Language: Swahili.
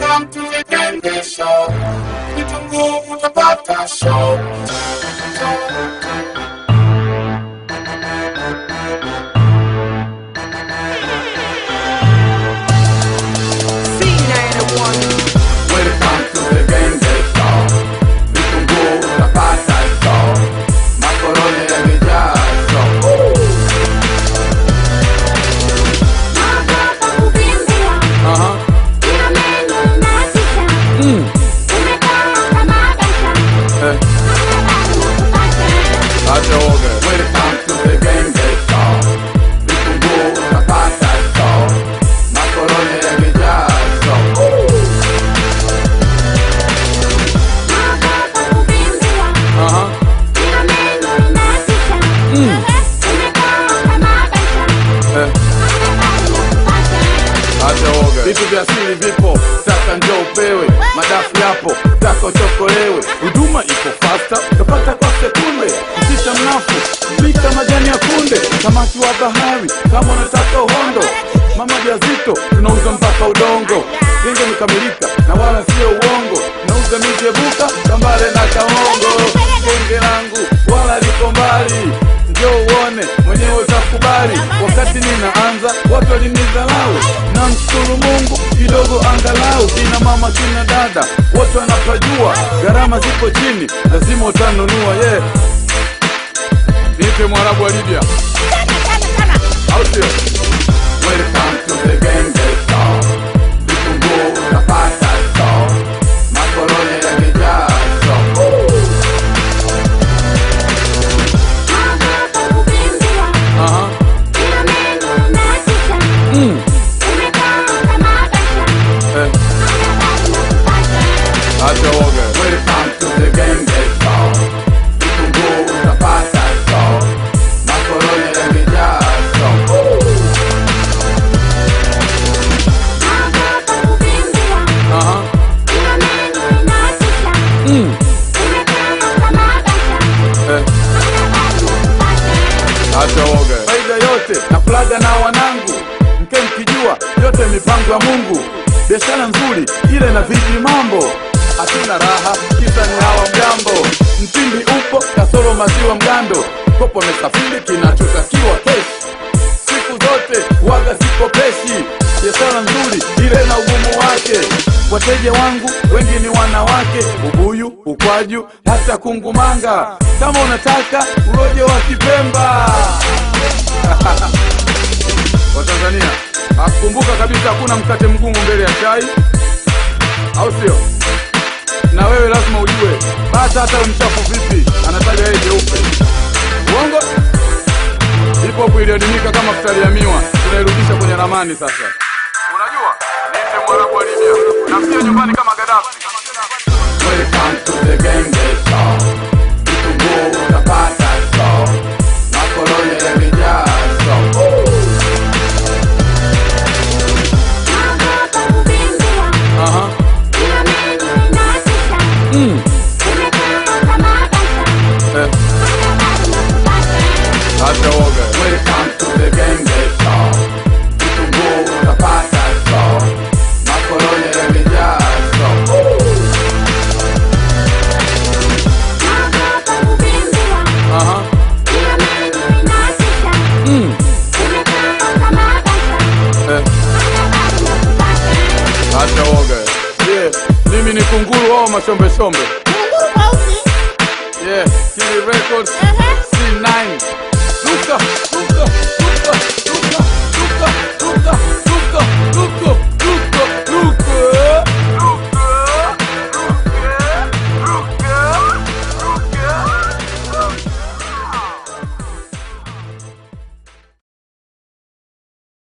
Welcome to the Genge Show. Vitunguu utapata show. Welcome to the Genge Show. Vitunguu utapata show. Makoloni yamejaa show. Aha. Eh. Acha uoga. Welcome to the Genge Show. Vitunguu utapata show. Makoloni yamejaa show. Aha. Eh. Acha uoga. Vitu vya asili vipo, sasa njoo upewe. Madafu yapo, taka uchokolewe. Huduma iko fasta, utapata kwa sekunde. Msita mnafu, pika majani ya kunde. Samaki wa bahari, kama unataka uhondo. Mama jazito, tunauza mpaka udongo. Genge imekamilika na wala sio uongo. Tunauza mijebuka, kambale na kaongo. Genge langu wala liko mbali njoo uone mwenyewe utakubali. Wakati ninaanza watu walinidharau, na mshukuru Mungu kidogo angalau. Kina mama kina dada wote wanapajua, gharama zipo chini, lazima utanunua. Ye yeah. Nipe mwarabu wa Libya, au sio? Welcome to the Genge Show. Vitunguu utapata show. Makoloni yamejaa show. Aha. Eh. Acha uoga. Welcome to the Genge Show. Vitunguu utapata show. Makoloni yamejaa show. Aha. Eh. Acha uoga. Faida yote na kulaga na wanangu, mke mkijua yote mipango ya Mungu. Biashara nzuri ile na viji mambo, hatuna raha kisa ni hawa mgambo. Mtindi upo kasoro maziwa mgando, kopo amesafiri kinachotakiwa keshi siku zote waga sikopeshi. Biashara nzuri ile na ugumu wake. Wateja wangu wengi ni wanawake, ubuyu, ukwaju, hata kungumanga. Kama unataka uroje wa Kipemba Watanzania, akumbuka kabisa hakuna mkate mgumu mbele ya chai, au sio? Na wewe lazima ujue bata hata mchafu vipi anataja yeye jeupe. Uongo? Hip hop iliadimika kama futari ya miwa, tunairudisha kwenye ramani sasa. Unajua, niite mwarabu wa Libya na pia nyumbani kama Gaddafi. Welcome to the Genge Show. Vitunguu utapata show. Makoloni yamejaa show. Aha. Eh, acha uoga. Welcome to the Genge Show. Vitunguu utapata show. Makoloni yamejaa show. Aha. Eh, acha uoga. Yeah, mimi ni kunguru wao mashombe shombe. Yeah, Kili Records.